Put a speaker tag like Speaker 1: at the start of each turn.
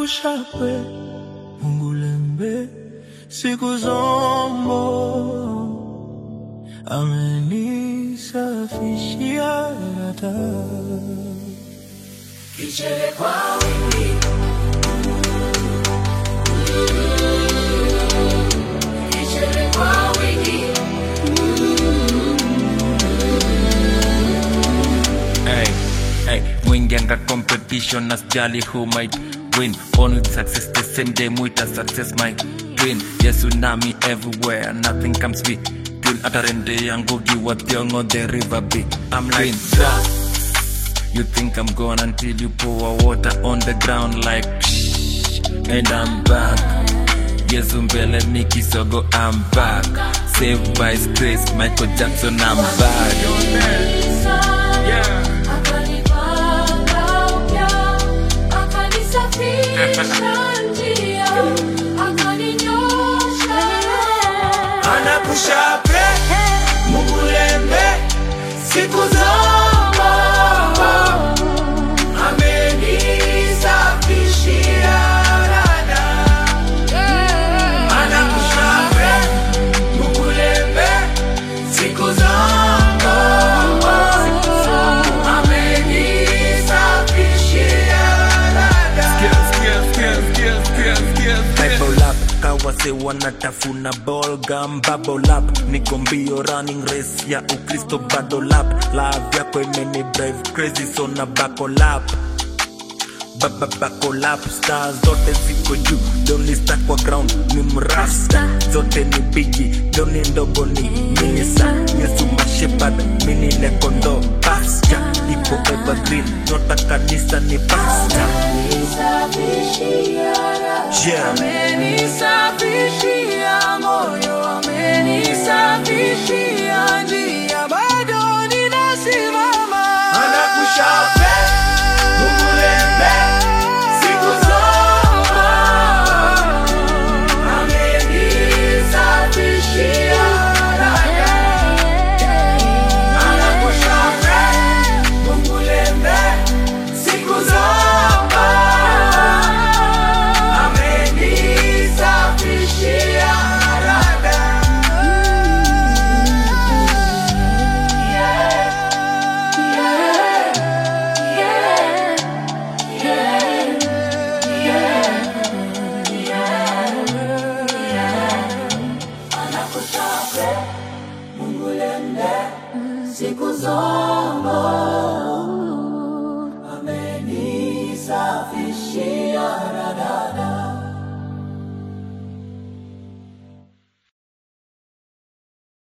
Speaker 1: anakushapwe mungulembe siku zombo amenisafishia data
Speaker 2: Kichele kwa wingi Kichele kwa wingi
Speaker 3: Hey, hey, mwingianga competition as jali who might win only success the same day muita success my twin yes tsunami everywhere nothing comes between atarende yangu giwa thiongo the river be i'm like that you think i'm gone until you pour water on the ground like psh, and i'm back yesu mbele mikisogo i'm back saved by his grace michael jackson i'm back
Speaker 2: Akanipanga upya Akanisafisha njia Akaninyosha
Speaker 1: anakushapwe mungulembe siku zombo amenisafishia dada anakushapwe mungulembe siku zombo amenisafishia dada
Speaker 4: Bible up kawase wanatafuna ball gum bubble up niko mbio running race ya ukristo bado lap love yako imeni drive crazy so na buckle up baba buckle up star zote ziko juu doni star kwa ground ni mrasta zote ni bigi doni ndogo ni minisa yesu mashepard mini nekondo pascha ipo evergreen nyota kanisa ni pasta yeah.
Speaker 2: Amenisafishia moyo, amenisafishia njia